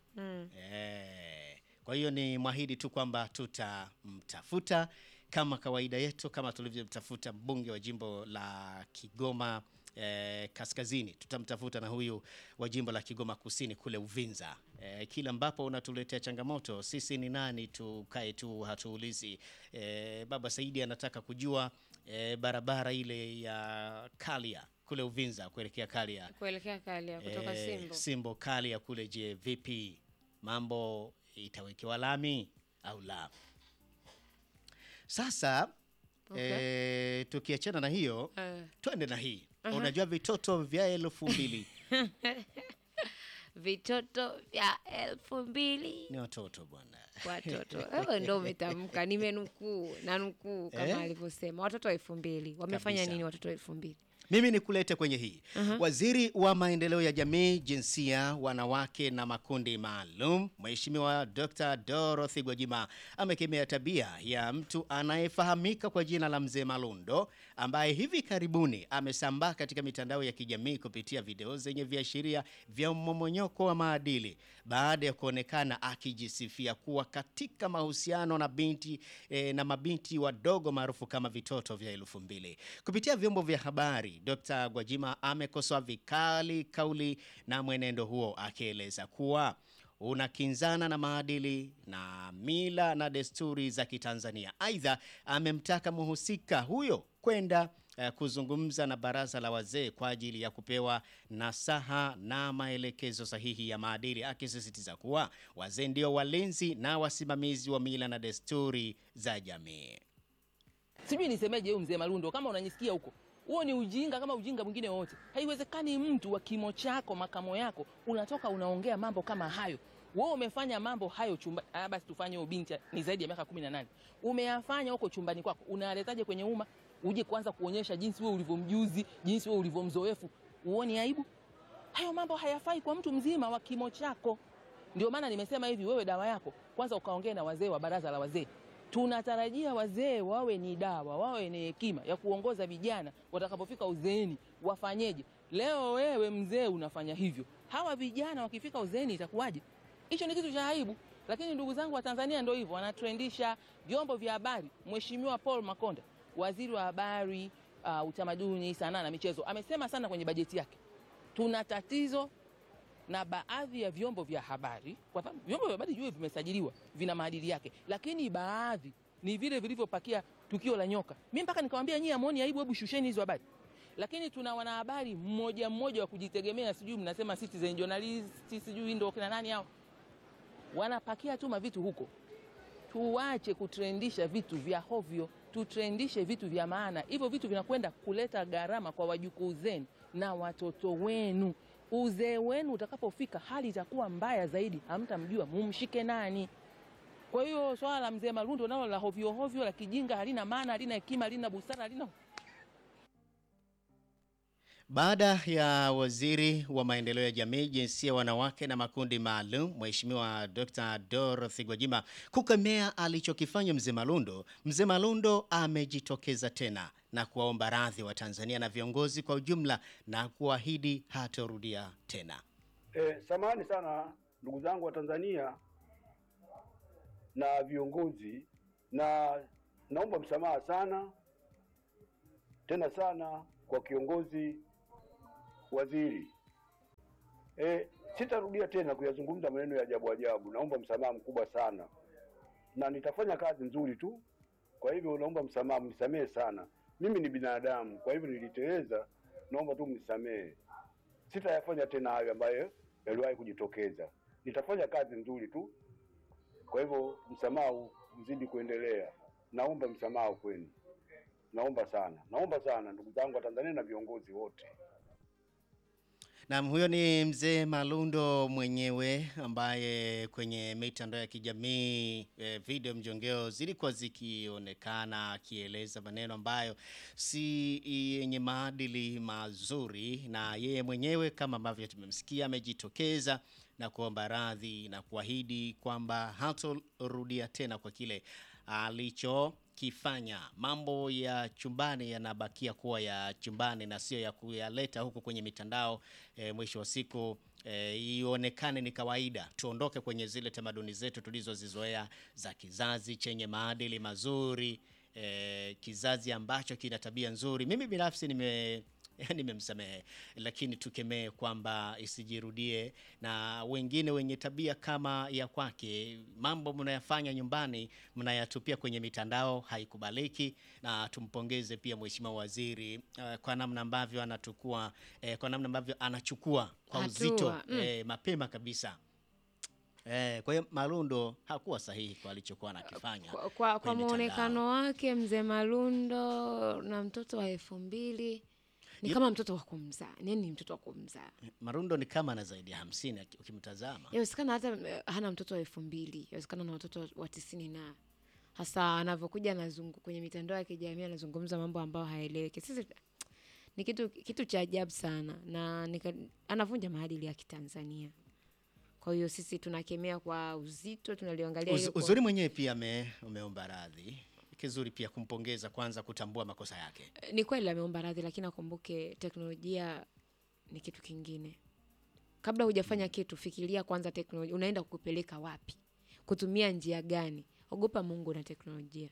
Eh, kwa hiyo ni mwahidi tu kwamba tutamtafuta kama kawaida yetu, kama tulivyomtafuta mbunge wa jimbo la Kigoma eh, Kaskazini, tutamtafuta na huyu wa jimbo la Kigoma Kusini kule Uvinza. Eh, kila ambapo unatuletea changamoto, sisi ni nani tukae tu hatuulizi. Eh, Baba Saidi anataka kujua eh, barabara ile ya Kalia kule Uvinza kuelekea Kalia kuelekea Kalia kutoka Eh, Simbo. Simbo Kalia kule, je, vipi mambo, itawekewa lami au la? Sasa Okay. eh, tukiachana na hiyo Eh, twende na hii unajua vitoto vya elfu mbili vitoto vya elfu mbili ni watoto bwana. watoto wewe ndo umetamka nimenukuu na nukuu kama Eh? alivyosema watoto elfu mbili wamefanya Kabisa. nini watoto elfu mbili Mimi nikulete kwenye hii. Waziri wa maendeleo ya jamii, jinsia, wanawake na makundi maalum, Mheshimiwa Dr. Dorothy Gwajima amekemea tabia ya mtu anayefahamika kwa jina la Mzee Malundo ambaye hivi karibuni amesambaa katika mitandao ya kijamii kupitia video zenye viashiria vya mmomonyoko wa maadili baada ya kuonekana akijisifia kuwa katika mahusiano na binti eh, na mabinti wadogo maarufu kama vitoto vya elfu mbili. Kupitia vyombo vya habari, Dr. Gwajima amekosoa vikali kauli na mwenendo huo akieleza kuwa unakinzana na maadili na mila na desturi za Kitanzania. Aidha, amemtaka mhusika huyo kwenda eh, kuzungumza na baraza la wazee kwa ajili ya kupewa nasaha na maelekezo sahihi ya maadili, akisisitiza kuwa wazee ndio walinzi na wasimamizi wa mila na desturi za jamii. sijui nisemeje huyu mzee Malundo, kama unanisikia huko, huo ni ujinga kama ujinga mwingine wote. Haiwezekani mtu wa kimo chako makamo yako unatoka unaongea mambo kama hayo. Wewe umefanya mambo hayo chumba, ah, basi tufanye huyo binti ni zaidi ya miaka 18. Umeyafanya huko chumbani kwako, unaletaje kwenye umma? Uje kwanza kuonyesha jinsi wewe ulivyomjuzi, jinsi wewe ulivyomzoefu. Uone aibu? Hayo mambo hayafai kwa mtu mzima wa kimo chako. Ndio maana nimesema hivi, wewe dawa yako kwanza ukaongea na wazee wa baraza la wazee. Tunatarajia wazee wawe ni dawa, wawe ni hekima ya kuongoza vijana watakapofika uzeeni wafanyeje. Leo wewe mzee unafanya hivyo, hawa vijana wakifika uzeeni itakuwaje? Hicho ni kitu cha aibu. Lakini ndugu zangu wa Tanzania ndio hivyo, wanatrendisha vyombo vya habari. Mheshimiwa Paul Makonda, waziri wa habari, uh, utamaduni, sanaa na michezo, amesema sana kwenye bajeti yake, tuna tatizo na baadhi ya vyombo vya habari, kwa sababu vyombo vya habari jue vimesajiliwa, vina maadili yake, lakini baadhi ni vile vilivyopakia tukio la nyoka. Mimi mpaka nikamwambia nyie, amoni aibu, hebu shusheni hizo habari. Lakini tuna wanahabari mmoja mmoja wa kujitegemea, sijui mnasema citizen journalist, sijui ndo kina nani hao, wanapakia tu mavitu huko. Tuache kutrendisha vitu vya hovyo, tutrendishe vitu vya maana. Hivyo vitu vinakwenda kuleta gharama kwa wajukuu zenu na watoto wenu. Uzee wenu utakapofika, hali itakuwa mbaya zaidi, hamtamjua mumshike nani. Kwa hiyo swala la mzee Malundo nalo la hovyo hovyo, la kijinga, halina maana, halina hekima, halina busara, halina Baada ya waziri wa maendeleo ya jamii, jinsia, wanawake na makundi maalum, Mheshimiwa Dr. Dorothy Gwajima kukemea alichokifanya Mzee Malundo, Mzee Malundo amejitokeza tena na kuwaomba radhi wa Tanzania na viongozi kwa ujumla na kuahidi hatarudia tena. Eh, samahani sana ndugu zangu wa Tanzania na viongozi, na naomba msamaha sana tena sana kwa kiongozi waziri. Eh, sitarudia tena kuyazungumza maneno ya ajabu ajabu. Naomba msamaha mkubwa sana, na nitafanya kazi nzuri tu. Kwa hivyo naomba msamaha, mnisamehe sana. Mimi ni binadamu, kwa hivyo niliteleza, naomba tu mnisamehe. Sitayafanya tena hayo ambayo yaliwahi kujitokeza. Nitafanya kazi nzuri tu. Kwa hivyo msamaha uzidi kuendelea. Naomba msamaha kwenu, naomba sana, naomba sana ndugu zangu wa Tanzania na viongozi wote. Naam, huyo ni mzee Malundo mwenyewe ambaye kwenye mitandao ya kijamii e, video mjongeo zilikuwa zikionekana akieleza maneno ambayo si yenye maadili mazuri, na yeye mwenyewe kama ambavyo tumemsikia amejitokeza na kuomba radhi na kuahidi kwamba hatorudia tena kwa kile alichokifanya. Mambo ya chumbani yanabakia kuwa ya chumbani na sio ya kuyaleta huku kwenye mitandao. E, mwisho wa siku e, ionekane ni kawaida, tuondoke kwenye zile tamaduni zetu tulizozizoea za kizazi chenye maadili mazuri, e, kizazi ambacho kina tabia nzuri. Mimi binafsi nime nimemsamehe, lakini tukemee kwamba isijirudie, na wengine wenye tabia kama ya kwake, mambo mnayafanya nyumbani mnayatupia kwenye mitandao, haikubaliki. Na tumpongeze pia mheshimiwa waziri uh, kwa namna ambavyo anatukua eh, kwa namna ambavyo anachukua kwa Hatua, uzito mm. eh, mapema kabisa. Eh, kwa hiyo Malundo hakuwa sahihi kwa alichokuwa anakifanya Kwa, kwa, kwa kwenye mitandao. muonekano wake mzee Malundo na mtoto wa elfu mbili ni Yep. kama mtoto wa kumzaa, yani ni mtoto wa kumzaa. Marundo ni kama ana zaidi ya hamsini aki- ukimtazama. Yawezekana hata eh, hana mtoto wa elfu mbili yawezekana na watoto wa tisini na hasa anavyokuja anazungu kwenye mitandao ya kijamii anazungumza mambo ambayo haeleweki. Sisi ni kitu kitu cha ajabu sana na nika, anavunja maadili ya Kitanzania. Kwa hiyo sisi tunakemea kwa uzito, tunaliangalia Uz, hilo kwa- uzuri mwenyewe pia ame, umeomba radhi. Kizuri pia kumpongeza kwanza kutambua makosa yake. ni kweli ameomba radhi, lakini akumbuke teknolojia ni kitu kingine. Kabla hujafanya kitu, fikiria kwanza teknolojia unaenda kupeleka wapi, kutumia njia gani. Ogopa Mungu na teknolojia,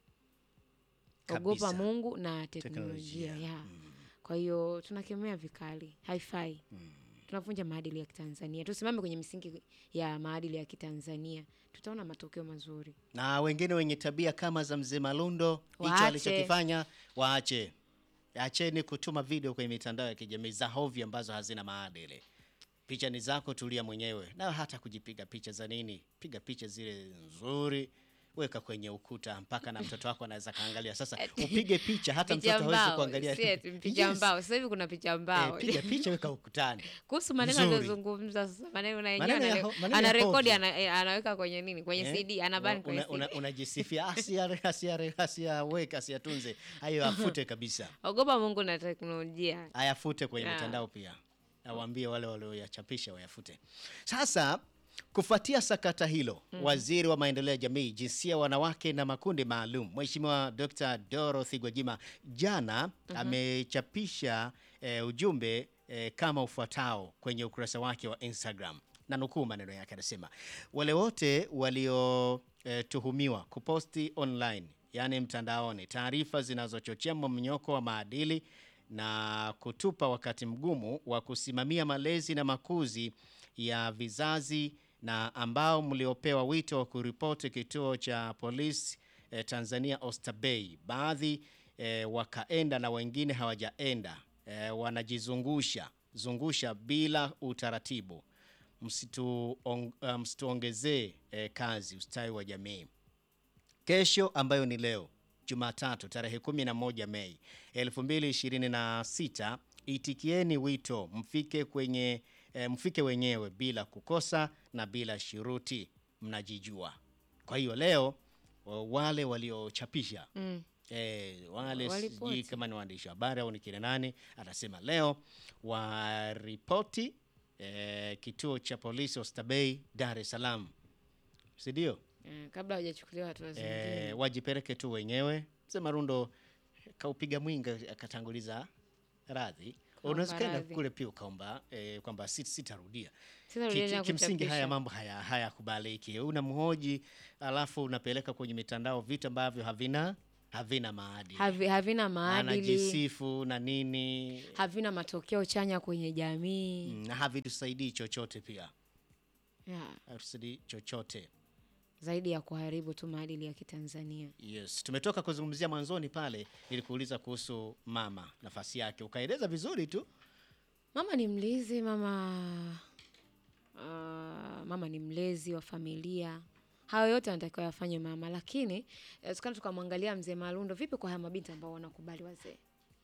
ogopa Kabisa. Mungu na Teknolojia. teknolojia ya. Kwa hiyo tunakemea vikali, haifai. Tunavunja maadili ya Kitanzania. Tusimame kwenye misingi ya maadili ya Kitanzania, tutaona matokeo mazuri. Na wengine wenye tabia kama za mzee Malundo, hicho Waache. alichokifanya waache. Acheni kutuma video kwenye mitandao ya kijamii za hovyo ambazo hazina maadili. Picha ni zako, tulia mwenyewe, na hata kujipiga picha za nini? Piga picha zile nzuri, weka kwenye ukuta, mpaka na mtoto wako anaweza kaangalia. Sasa upige picha, hata Picha mtoto hawezi mbao, kuangalia. si eti picha Yes. mbao. Sasa hivi kuna picha mbao. Eh, piga picha, weka ukutani. kuhusu maneno Nzuri. aliyozungumza sasa, maneno na yenyewe Maneno ya anare- ho- maneno ya anarekodi hovyo. ana, eh, anaweka kwenye nini kwenye Eh? CD anabani kwenye Una- una- CD. unajisifia asia asia asia weka asiatunze hayo afute kabisa Ogopa Mungu na teknolojia. ayafute kwenye Yeah. mitandao pia awaambie wale walioyachapisha wayafute sasa kufuatia sakata hilo waziri wa maendeleo ya jamii jinsia wanawake na makundi maalum mheshimiwa dr dorothy gwajima jana amechapisha eh, ujumbe eh, kama ufuatao kwenye ukurasa wake wa instagram na nukuu maneno yake anasema wale wote waliotuhumiwa kuposti online yaani mtandaoni taarifa zinazochochea mmonyoko wa maadili na kutupa wakati mgumu wa kusimamia malezi na makuzi ya vizazi na ambao mliopewa wito wa kuripoti kituo cha polisi eh, Tanzania Oysterbay. Baadhi eh, wakaenda na wengine hawajaenda eh, wanajizungusha zungusha bila utaratibu. Msitu on, uh, msituongezee eh, kazi ustawi wa jamii. Kesho ambayo ni leo Jumatatu tarehe 11 Mei 2026, itikieni wito mfike kwenye e, mfike wenyewe bila kukosa na bila shuruti, mnajijua. Kwa hiyo leo wa- wale waliochapisha Mm. Eh, wale Waripoti. sijui kama ni waandishi wa habari au ni kina nani, anasema leo waripoti eh, kituo cha polisi Oysterbay Dar es Salaam, si ndio? Eh, kabla hawajachukuliwa hatua zingine. Eh, wajipeleke tu wenyewe. Mzee Marundo kaupiga mwinga akatanguliza radhi. Unaweza kwenda radhi. kule pia ukaomba eh, kwamba sit- sitarudia. Sitarudia Ki- tena ki- Kimsingi haya kuchapisha. mambo haya hayakubaliki. Unamhoji alafu unapeleka kwenye mitandao vitu ambavyo havina havina maadili. Havi, havina maadili, Anajisifu na nini havina matokeo chanya kwenye jamii. mm, na havitusaidii chochote pia, Yeah. havitusaidii chochote. Zaidi ya kuharibu tu maadili ya Kitanzania. Yes, tumetoka kuzungumzia mwanzoni pale, nilikuuliza kuhusu mama, nafasi yake, ukaeleza vizuri tu. Mama ni mlezi, mama uh, mama ni mlezi wa familia. Hayo yote anatakiwa yafanye mama, lakini tukana tukamwangalia mzee Malundo, vipi kwa haya mabinti ambao wanakubali wazee?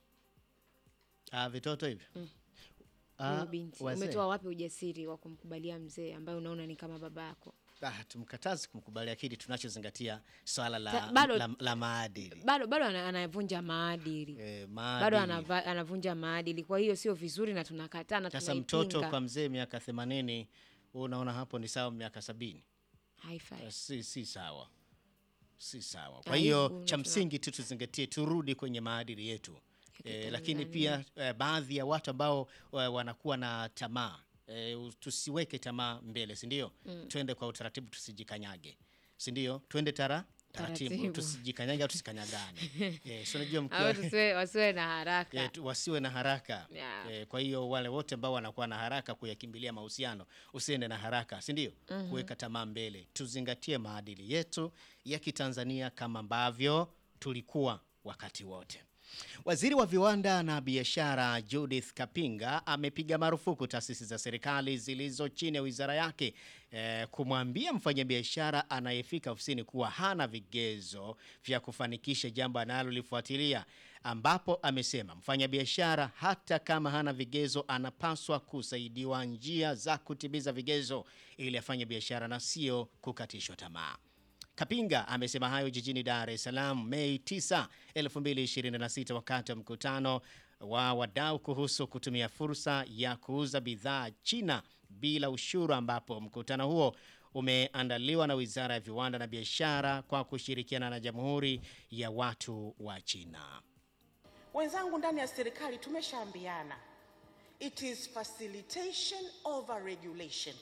Ah, vitoto hivi Huyu binti wazee. umetoa wapi ujasiri wa kumkubalia mzee ambaye unaona ni kama baba yako? Ah, tumkatazi kumkubali, lakini tunachozingatia swala la, Ta- bado- la, la maadili Bado bado ana- anavunja maadili eh, bado maadili. anava, anavunja maadili. Kwa hiyo sio vizuri na tunakataa na Sasa mtoto tunaipinga. kwa mzee miaka themanini, unaona hapo ni sawa miaka sabini. Haifai. Eh, si, si sawa, si sawa. Kwa Aibu hiyo na cha tuna- msingi tu tuzingatie, turudi kwenye maadili yetu eh, Kitanzania. lakini pia eh, baadhi ya watu ambao eh, wanakuwa na tamaa eh, u- tusiweke tamaa mbele, si ndio? Twende kwa utaratibu, tusijikanyage, si ndio? Twende tara taratibu, Taratibu. tusijikanyage au tusikanyagane. eh, si unajua Au mkiwa tusiwe wasiwe na haraka. Eh, tu- wasiwe na haraka Yeah. Eh, kwa hiyo wale wote ambao wanakuwa na haraka kuyakimbilia mahusiano usiende na haraka si ndio kuweka tamaa mbele tuzingatie maadili yetu ya kitanzania kama ambavyo tulikuwa wakati wote Waziri wa viwanda na biashara Judith Kapinga amepiga marufuku taasisi za serikali zilizo chini ya wizara yake eh, kumwambia mfanyabiashara anayefika ofisini kuwa hana vigezo vya kufanikisha jambo analolifuatilia, ambapo amesema mfanyabiashara hata kama hana vigezo anapaswa kusaidiwa njia za kutimiza vigezo ili afanye biashara na sio kukatishwa tamaa. Kapinga amesema hayo jijini Dar es Salaam Mei 9, 2026 wakati wa mkutano wa wadau kuhusu kutumia fursa ya kuuza bidhaa China bila ushuru, ambapo mkutano huo umeandaliwa na Wizara ya Viwanda na Biashara kwa kushirikiana na Jamhuri ya Watu wa China. Wenzangu ndani ya serikali tumeshaambiana, it is facilitation over regulation.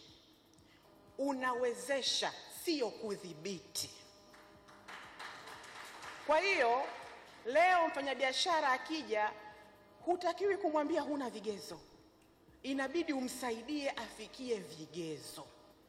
Unawezesha, sio kudhibiti. Kwa hiyo leo mfanyabiashara akija, hutakiwi kumwambia huna vigezo, inabidi umsaidie afikie vigezo.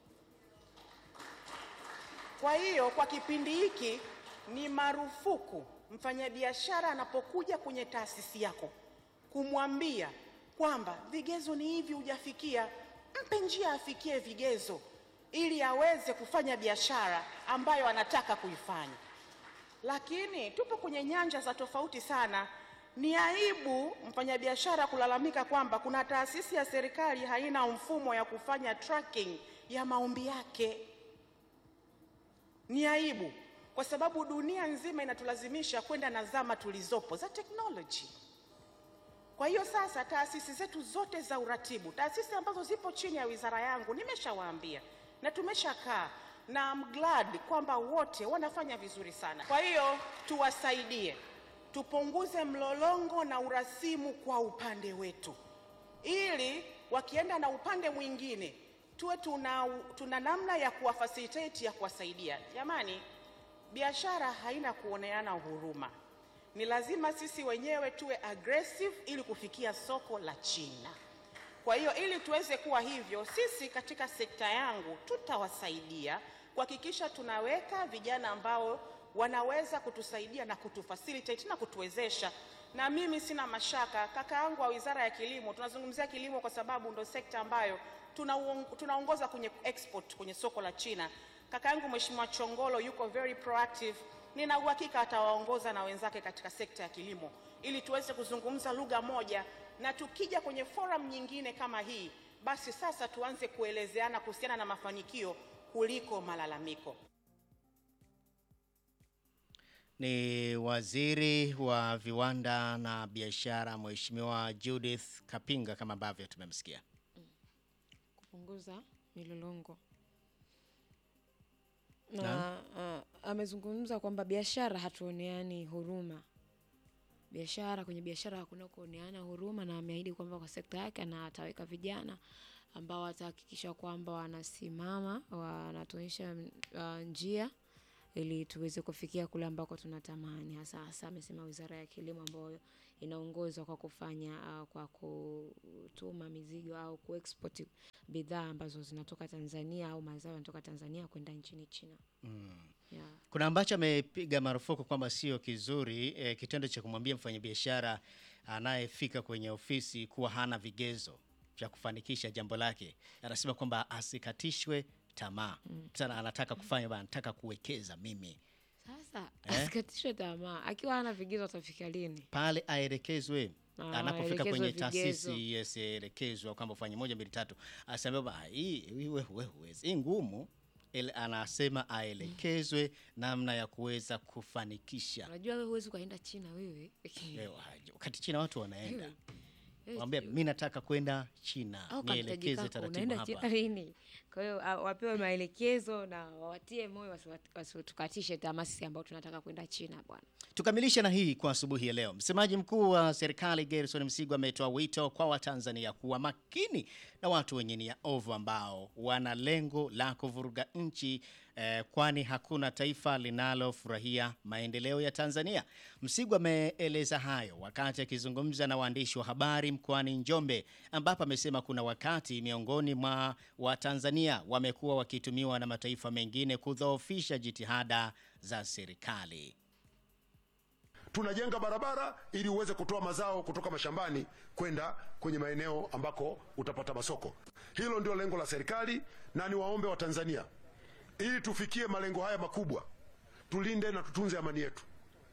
Kwa hiyo kwa kipindi hiki ni marufuku mfanyabiashara anapokuja kwenye taasisi yako kumwambia kwamba vigezo ni hivi, hujafikia. Mpe njia afikie vigezo ili aweze kufanya biashara ambayo anataka kuifanya. Lakini tupo kwenye nyanja za tofauti sana. Ni aibu mfanyabiashara kulalamika kwamba kuna taasisi ya serikali haina mfumo ya kufanya tracking ya maombi yake. Ni aibu kwa sababu dunia nzima inatulazimisha kwenda na zama tulizopo za teknoloji. Kwa hiyo sasa, taasisi zetu zote za uratibu, taasisi ambazo zipo chini ya wizara yangu, nimeshawaambia na tumeshakaa na I'm glad kwamba wote wanafanya vizuri sana. Kwa hiyo tuwasaidie, tupunguze mlolongo na urasimu kwa upande wetu, ili wakienda na upande mwingine tuwe tuna, tuna namna ya kuwafacilitate ya kuwasaidia. Jamani, biashara haina kuoneana huruma. Ni lazima sisi wenyewe tuwe aggressive ili kufikia soko la China. Kwa hiyo ili tuweze kuwa hivyo, sisi katika sekta yangu tutawasaidia kuhakikisha tunaweka vijana ambao wanaweza kutusaidia na kutufacilitate na kutuwezesha. Na mimi sina mashaka, kaka yangu wa Wizara ya Kilimo, tunazungumzia kilimo kwa sababu ndo sekta ambayo tunauong- tunaongoza kwenye export kwenye soko la China. Kaka yangu Mheshimiwa Chongolo yuko very proactive. Nina uhakika atawaongoza na wenzake katika sekta ya kilimo ili tuweze kuzungumza lugha moja, na tukija kwenye forum nyingine kama hii, basi sasa tuanze kuelezeana kuhusiana na mafanikio kuliko malalamiko. Ni waziri wa viwanda na biashara Mheshimiwa Judith Kapinga kama ambavyo tumemsikia. kupunguza milolongo na uh, amezungumza kwamba biashara hatuoneani huruma biashara kwenye biashara hakuna kuoneana huruma na ameahidi kwamba kwa sekta yake na ataweka vijana ambao watahakikisha kwamba wanasimama wanatuonyesha uh, njia ili tuweze kufikia kule ambako tunatamani hasa hasa amesema wizara ya kilimo ambayo inaongozwa kwa kufanya uh, kwa kutuma mizigo au kuexport bidhaa ambazo zinatoka Tanzania au mazao yanatoka Tanzania kwenda nchini China. Yeah. Kuna ambacho amepiga marufuku kwamba sio kizuri eh, kitendo cha kumwambia mfanyabiashara anayefika kwenye ofisi kuwa hana vigezo vya kufanikisha jambo lake. Anasema kwamba asikatishwe tamaa. Sana anataka kufanya bana, anataka kuwekeza mimi. Sasa Eh? asikatishwe tamaa, akiwa hana vigezo atafika lini? Pale aelekezwe Ah, anapofika aelekezwe kwenye vigezo. taasisi yes, elekezwa kwamba fanye moja mbili tatu, asema ba hii hii wewe wewe huwezi, hii ngumu. Ele, anasema aelekezwe namna ya kuweza kufanikisha. Unajua wewe huwezi ukaenda China wewe. Leo, wakati China watu wanaenda Wewe, wewe, Mwambia mimi nataka kwenda China, au kamtaji nielekeze kako, taratibu unaenda China hapa. lini? Kwa hiyo ah, wapewe maelekezo na wawatie moyo wasiwat- wasitukatishe tamaa sisi ambao tunataka kwenda China bwana. Tukamilishe na hii kwa asubuhi ya leo. Msemaji mkuu wa serikali Gerson Msigwa ametoa wito kwa Watanzania kuwa makini na watu wenye nia ovu ambao wana lengo la kuvuruga nchi eh, kwani hakuna taifa linalofurahia maendeleo ya Tanzania. Msigwa ameeleza hayo wakati akizungumza na waandishi wa habari mkoani Njombe, ambapo amesema kuna wakati miongoni mwa Watanzania wamekuwa wakitumiwa na mataifa mengine kudhoofisha jitihada za serikali. tunajenga barabara ili uweze kutoa mazao kutoka mashambani kwenda kwenye maeneo ambako utapata masoko. Hilo ndio lengo la serikali, na niwaombe Watanzania, ili tufikie malengo haya makubwa, tulinde na tutunze amani yetu.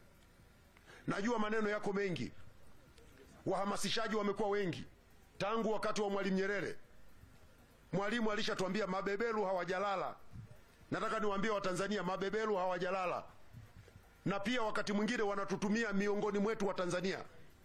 Najua maneno yako mengi, wahamasishaji wamekuwa wengi tangu wakati wa Mwalimu Nyerere. Mwalimu alishatuambia mabeberu hawajalala. Nataka niwaambie Watanzania, mabeberu hawajalala na pia wakati mwingine wanatutumia miongoni mwetu wa Tanzania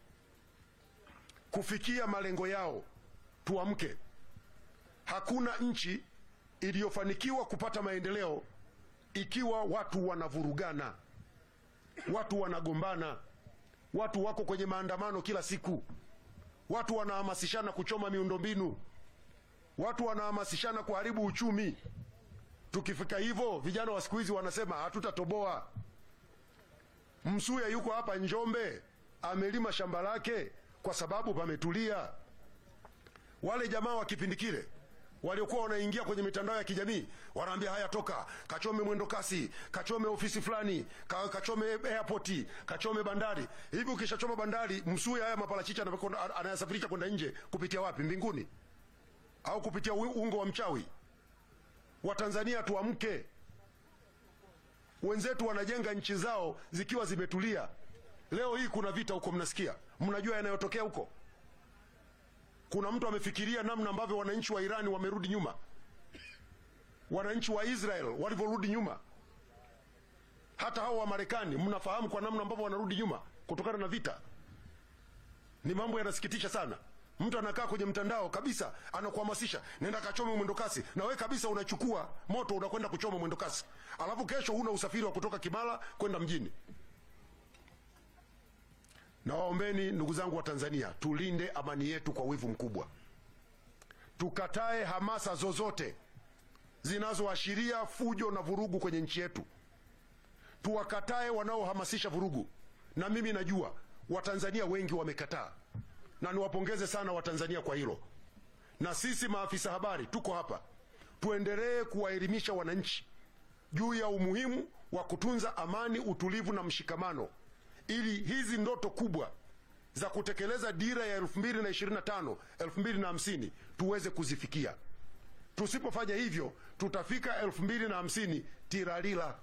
kufikia malengo yao. Tuamke. Hakuna nchi iliyofanikiwa kupata maendeleo ikiwa watu wanavurugana, watu wanagombana, watu wako kwenye maandamano kila siku, watu wanahamasishana kuchoma miundombinu, watu wanahamasishana kuharibu uchumi. Tukifika hivyo, vijana wa siku hizi wanasema hatutatoboa. Msuya yuko hapa Njombe, amelima shamba lake kwa sababu pametulia. Wale jamaa wa kipindi kile waliokuwa wanaingia kwenye mitandao ya kijamii wanaambia, haya, toka kachome mwendo kasi, kachome ofisi fulani, ka, kachome airport, kachome bandari. Hivi ukishachoma bandari, Msuya haya maparachichi anapokwenda- anayasafirisha kwenda nje kupitia wapi? Mbinguni au kupitia u- ungo wa mchawi? Watanzania tuamke. Wenzetu wanajenga nchi zao zikiwa zimetulia. Leo hii kuna vita huko, mnasikia, mnajua yanayotokea huko. Kuna mtu amefikiria namna ambavyo wananchi wa Irani wamerudi nyuma, wananchi wa Israel walivyorudi nyuma, hata hao wa Marekani, mnafahamu kwa namna ambavyo wanarudi nyuma kutokana na vita. Ni mambo yanasikitisha sana. Mtu anakaa kwenye mtandao kabisa, anakuhamasisha nenda kachome mwendo kasi, na wewe kabisa unachukua moto unakwenda kuchoma mwendo kasi, alafu kesho huna usafiri wa kutoka Kimara kwenda mjini. Na waombeni ndugu zangu wa Tanzania, tulinde amani yetu kwa wivu mkubwa, tukatae hamasa zozote zinazoashiria fujo na vurugu kwenye nchi yetu, tuwakatae wanaohamasisha vurugu, na mimi najua Watanzania wengi wamekataa na niwapongeze sana Watanzania kwa hilo. Na sisi maafisa habari tuko hapa, tuendelee kuwaelimisha wananchi juu ya umuhimu wa kutunza amani, utulivu na mshikamano, ili hizi ndoto kubwa za kutekeleza dira ya 2025 2050 tuweze kuzifikia. Tusipofanya hivyo, tutafika 2050 tiralila.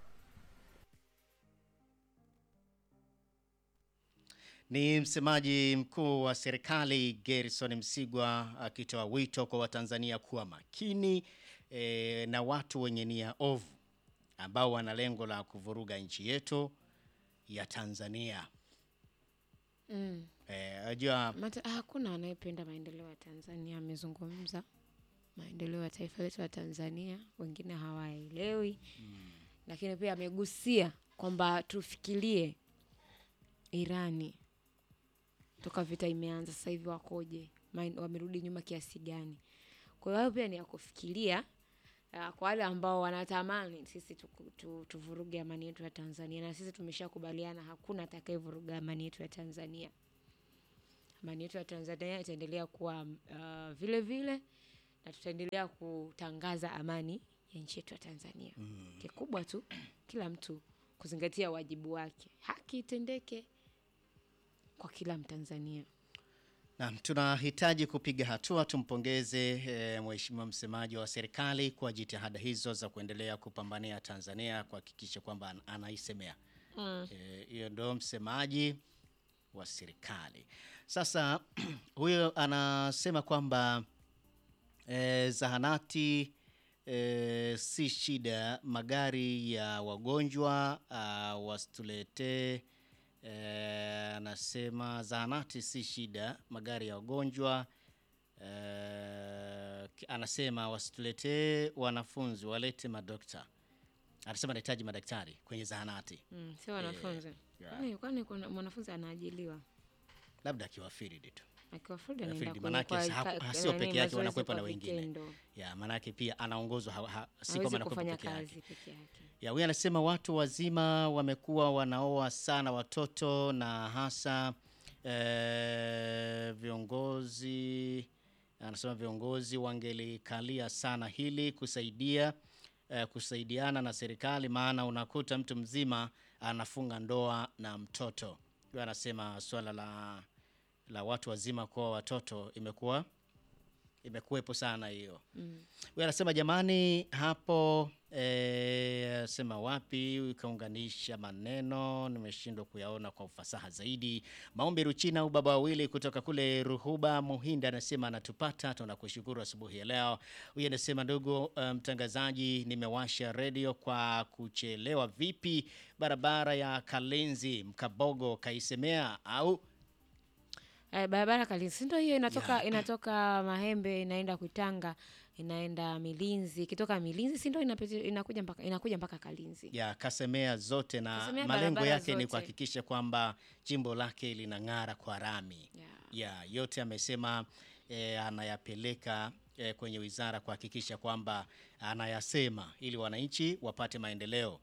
Ni msemaji mkuu wa serikali Gerson Msigwa akitoa wito kwa Watanzania kuwa makini e, na watu wenye nia ovu ambao wana lengo la kuvuruga nchi yetu ya Tanzania. Mm. Eh, unajua Mata, hakuna anayependa maendeleo ya Tanzania. Amezungumza maendeleo ya taifa letu la Tanzania, wengine hawaelewi lakini pia amegusia kwamba tufikirie Irani toka vita imeanza sasa hivi wakoje, Maen- wamerudi nyuma kiasi gani. Kwa hiyo hayo pia ni ya kufikiria uh, kwa wale ambao wanatamani sisi tuku- tu, tuvuruge amani yetu ya Tanzania, na sisi tumeshakubaliana hakuna atakayevuruga amani yetu ya Tanzania. Amani yetu ya Tanzania itaendelea kuwa uh, vile vile na tutaendelea kutangaza amani ya nchi yetu ya Tanzania. Kikubwa tu kila mtu kuzingatia wajibu wake, haki itendeke kwa kila Mtanzania. Naam, tunahitaji kupiga hatua. Tumpongeze e, mheshimiwa msemaji wa serikali kwa jitihada hizo za kuendelea kupambania Tanzania kuhakikisha kwamba an- anaisemea Mm. Eh, hiyo ndo msemaji wa serikali. Sasa huyo anasema kwamba e, zahanati e, si shida, magari ya wagonjwa uh, wasituletee Eh, anasema zahanati si shida, magari ya wagonjwa eh, ki- anasema wasituletee wanafunzi, walete madokta. Anasema anahitaji madaktari kwenye zahanati, Mm, sio wanafunzi. yeah. Kwani kwani kuna mwanafunzi anaajiliwa labda akiwafiri tu akiwa Florida Ya, anaenda field, kwenye manake kwa- sa- ka- ha- sio nani, peke yake, mazoezi wanakuwepo na kwa wengine. vitendo. ya maanake pia anaongozwa ha, ha, si kwamba Hawezi anakuwepo kufanya peke yake. kazi peke yake. Ya, huyu anasema watu wazima wamekuwa wanaoa sana watoto na hasa eh, viongozi anasema viongozi wangelikalia sana hili kusaidia eh, kusaidiana na serikali, maana unakuta mtu mzima anafunga ndoa na mtoto. Huyu anasema swala la la watu wazima kuoa watoto imekuwa imekuwepo sana hiyo. Mm. Huyu anasema jamani, hapo eh, sema wapi ukaunganisha maneno, nimeshindwa kuyaona kwa ufasaha zaidi. Maombi Ruchina au baba wawili kutoka kule Ruhuba Muhinda anasema anatupata, tunakushukuru asubuhi ya leo. Huyu anasema ndugu eh, mtangazaji, nimewasha redio kwa kuchelewa. Vipi barabara ya Kalenzi Mkabogo kaisemea au Eh, barabara Kalinzi ndio hiyo inatoka Ya. inatoka Mahembe inaenda Kuitanga inaenda Milinzi ikitoka Milinzi si ndio inapita inakuja mpaka inakuja mpaka Kalinzi. ya kasemea zote na Kasemea malengo barabara yake ni zote. kuhakikisha kwamba jimbo lake linang'ara kwa rami Yeah. ya yote amesema eh, anayapeleka eh, kwenye wizara kuhakikisha kwamba anayasema ili wananchi wapate maendeleo.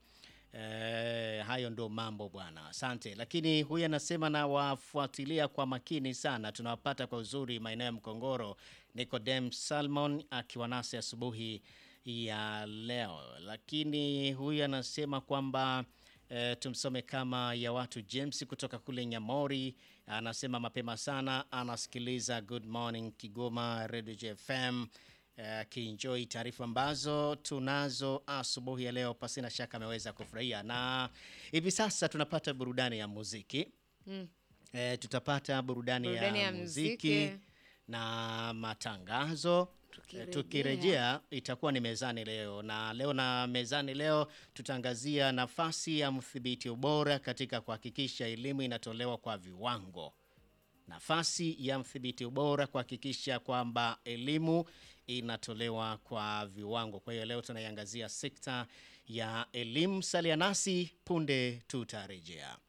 Eh, hayo ndo mambo bwana, asante. Lakini huyu anasema na wafuatilia kwa makini sana, tunawapata kwa uzuri maeneo ya Mkongoro. Nicodem Salmon akiwa nasi asubuhi ya leo, lakini huyu anasema kwamba E, tumsome kama ya watu James kutoka kule Nyamori anasema mapema sana anasikiliza Good Morning Kigoma Radio JFM akienjoy taarifa ambazo tunazo asubuhi ya leo, pasina shaka ameweza kufurahia, na hivi sasa tunapata burudani ya muziki Mm. e, tutapata burudani, Burudani ya, ya muziki muziki. na matangazo. Tukirejea. Eh, Tukirejea itakuwa ni mezani leo, na leo na mezani leo tutaangazia nafasi ya mdhibiti ubora katika kuhakikisha elimu inatolewa kwa viwango nafasi ya mdhibiti ubora kuhakikisha kwamba elimu inatolewa kwa viwango. Kwa hiyo leo tunaiangazia sekta ya elimu. Salia nasi punde tutarejea.